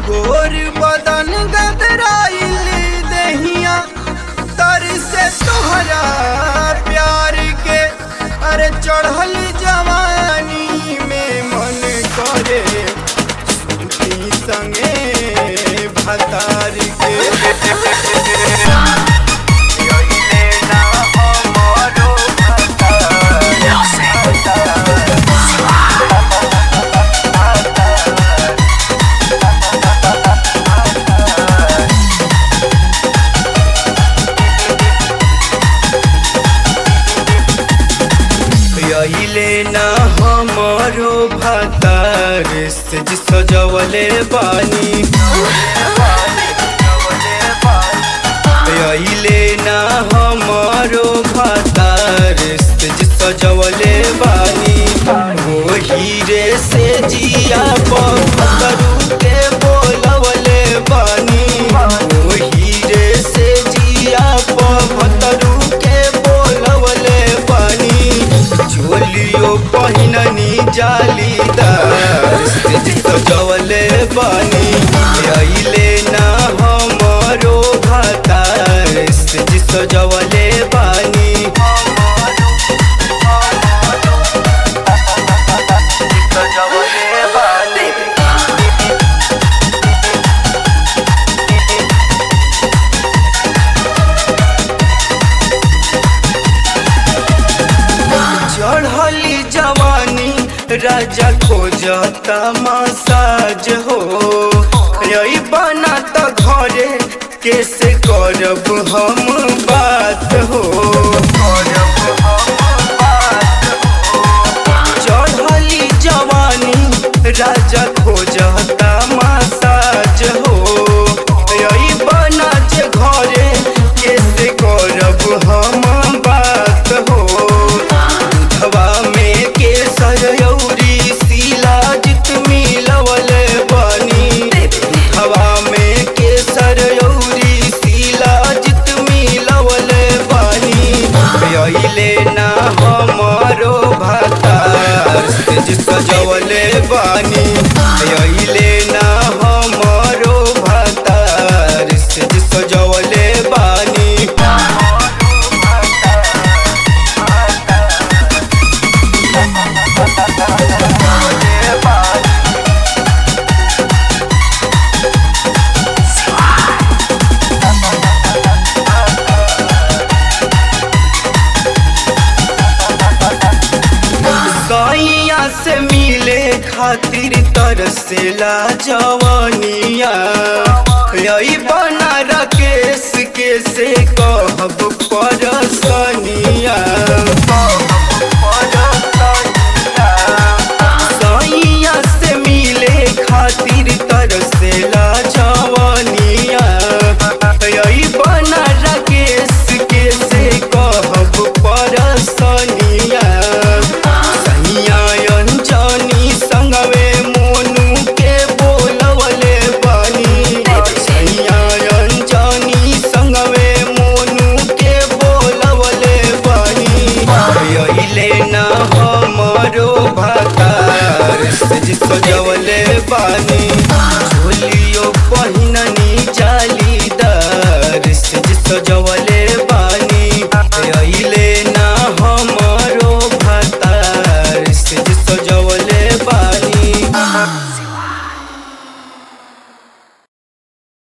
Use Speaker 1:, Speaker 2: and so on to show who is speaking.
Speaker 1: गोर बदन गदराइल दहिया तर से तोहरा प्यार के अरे चढ़ल जवानी में मन करे सुती संगे भतार के यही ना हमरो यहिले ना हमरो भतार से सजवले बानी यहिले ना हमरो भतार से सजवले बानी वो हीरे से जिया पत्थरू के बोलवले बानी वो हीरे से जिया पत्थरू के बोलवले बानी चोलियो पहिननी जालीदार से सजवले बानी अइले ना हमरो घातार से सजवले बानी सजवले बानी चढ़ली जवानी राजा खोजता मसाज हो यही बना तो घरे कैसे करब हम बात हो चढ़ली जवानी राजा खोजता मसाज हो यही बना जे घरे कैसे करब हम बात हो दूधवा में केसर यौरी शिलाजित मिलवल बनी दूधवा में केसर यौरी शिलाजित मिलवल बनी अइले ना हमरो भातार से सजवले बानी अइले ना हमरो भातार से सजवले बानी सैया से मिले खातिर तरसेला जवानिया यही बना राकेश के से कहब परसनिया सैया से मिले खातिर तरसेला जवानिया यही बना राकेश के से कहब परसनिया सैया अंजनी संगवे मोनू के बोलवले बानी सैया अंजनी संगवे मोनू के बोलवले बानी अइले ना हमरो भातार से सजवले